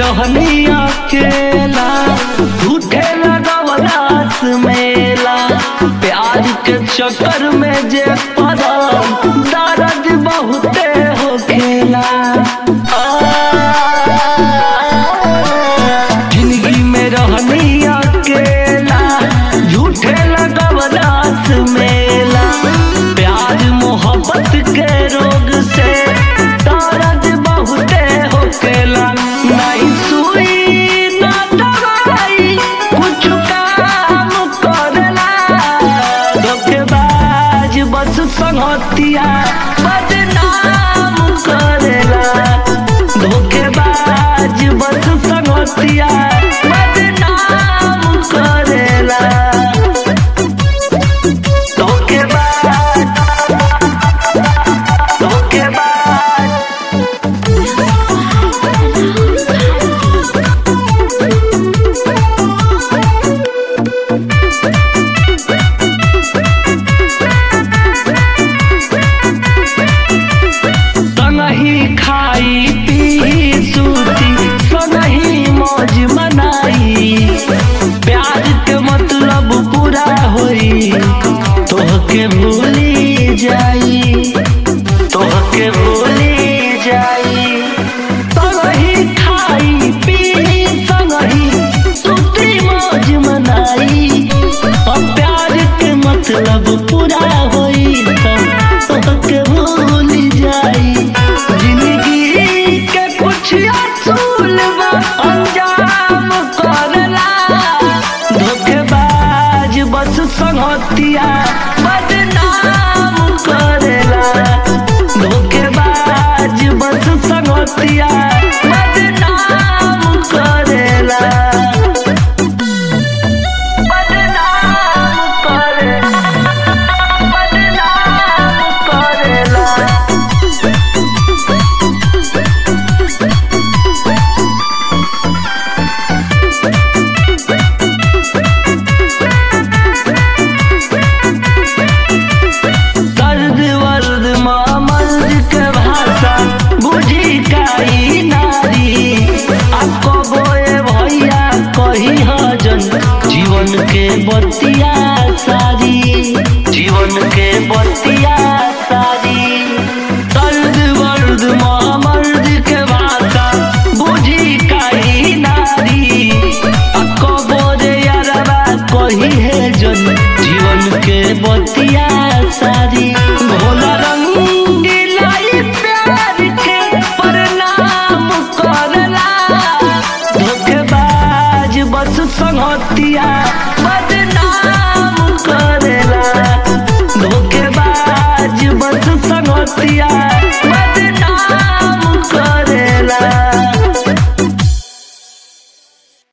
रहनी अकेला झूठे लगवलास मेला प्यार के चक्कर में जे पड़ल दर्द बहुते हो खेला जिंदगी में रहनी अकेला झूठे लगवलास मेला प्यार मोहब्बत के रोग से दर्द बहुते होकेला नहीं सुई ना दवाई कुछ काम करेला धोखेबाज बस संगतिया बदनाम करेला धोखेबाज बस संगतिया बदनाम करेला धोखेबाज धोखेबाज संगही खाई पी सूती संगही मौज मनाई प्यार के मतलब पूरा होई तोहके भूली जाई तोहके भूली जाई संगही खाई पी संगही सूती मौज मनाई अब प्यार के मतलब पूरा होई तोहके भूल जाई जिंदगी के कुछ असूल बा अंजाम करला धोखेबाज बस संगतिया